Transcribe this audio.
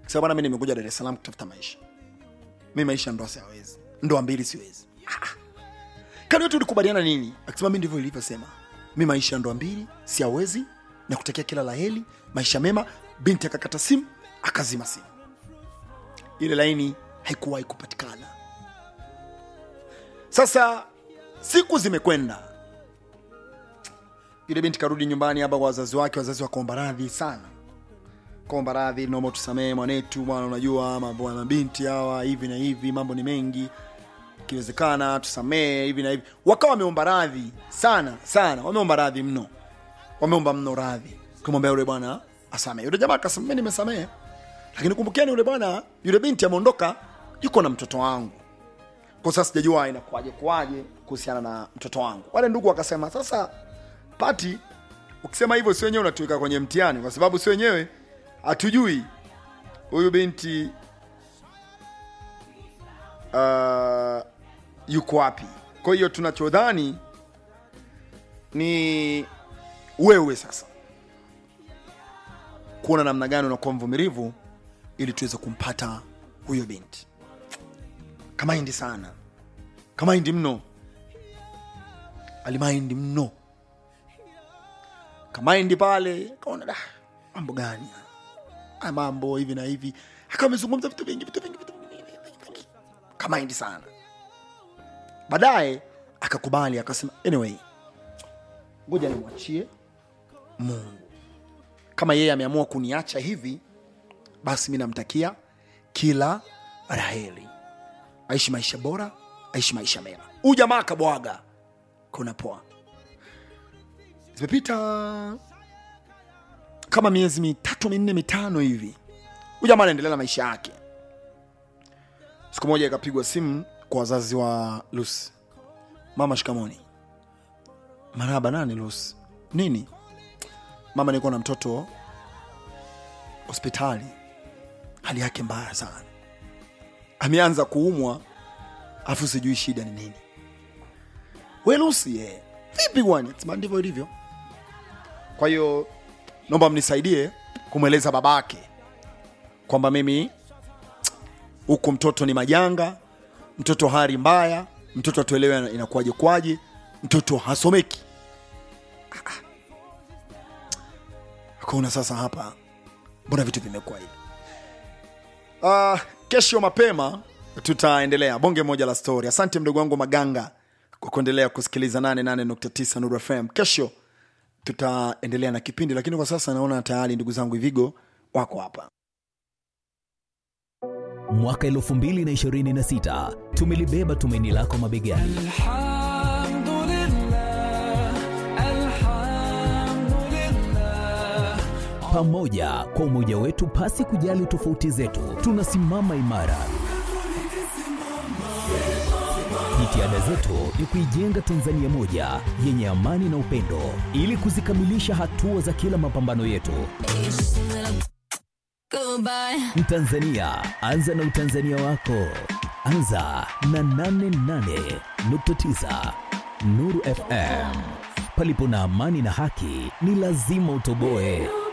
Sasa bwana, mimi nimekuja Dar es Salaam kutafuta maisha. Mimi maisha ndoa siwezi, ndoa mbili siwezi. Ah. Kani wetu ulikubaliana nini? Akisema mimi ndivyo ilivyosema. Mimi maisha ya ndoa mbili siawezi, na kutakia kila laheri, maisha mema. Binti akakata simu, akazima simu. Ile laini haikuwahi kupatikana. Sasa siku zimekwenda, yule binti karudi nyumbani hapa kwa wazazi wake. Wazazi wakaomba radhi sana, kaomba radhi, naomba tusamehe mwanetu, bwana, unajua mambo ya mabinti hawa hivi na hivi, mambo ni mengi, ikiwezekana tusamehe hivi na hivi. Wakawa wameomba radhi sana sana, wameomba radhi mno, wameomba mno radhi, kumwambia yule bwana asamehe. Yule jamaa akasema mimi nimesamehe, lakini kumbukeni, yule bwana, yule binti ameondoka, yuko na mtoto wangu kwa sasa sijajua inakuwaje kuwaje kuhusiana na mtoto wangu. Wale ndugu wakasema, sasa Pati, ukisema hivyo si wenyewe unatuweka kwenye mtihani, kwa sababu si wenyewe hatujui huyu binti uh, yuko wapi. Kwa hiyo tunachodhani ni wewe sasa kuona namna gani unakuwa mvumilivu ili tuweze kumpata huyo binti kamaindi sana kamaindi mno alimaindi mno kamaindi pale kaona da mambo gani haya? haya mambo hivi na hivi akawa amezungumza vitu vingi vitu vingi vitu vingi, vingi, vingi. kamaindi sana baadaye akakubali akasema anyway ngoja nimwachie mungu kama yeye ameamua kuniacha hivi basi mi namtakia kila raheli aishi maisha bora, aishi maisha mema. Huyu jamaa akabwaga, kuna poa. Zimepita kama miezi mitatu minne mitano hivi, huyu jamaa anaendelea na maisha yake. Siku moja ikapigwa simu kwa wazazi wa Lucy, mama, shikamoni. Maraba, nani Lucy? Nini mama? Niko na mtoto hospitali, hali yake mbaya sana ameanza kuumwa afu sijui shida ni nini. We Lucy, eh, vipi bwana? Sema ndivyo ilivyo. Kwa hiyo naomba mnisaidie kumweleza babake kwamba mimi huku mtoto ni majanga, mtoto hali mbaya, mtoto atuelewe inakuwaje kwaje, mtoto hasomeki. Ah, ah. Akaona sasa hapa, mbona vitu vimekuwa hivi? Uh, kesho mapema tutaendelea bonge moja la story. Asante mdogo wangu Maganga kwa kuendelea kusikiliza 88.9 Nuru FM. Kesho tutaendelea na kipindi, lakini kwa sasa naona tayari ndugu zangu Ivigo wako hapa. Mwaka 2026 tumelibeba tumaini lako mabegani. الحمد لله الحمد لله Pamoja kwa umoja wetu, pasi kujali tofauti zetu, tunasimama imara. Jitihada zetu ni kuijenga Tanzania moja yenye amani na upendo, ili kuzikamilisha hatua za kila mapambano yetu. Goodbye. Mtanzania, anza na utanzania wako. Anza na 88.9 Nuru FM. Palipo na amani na haki, ni lazima utoboe.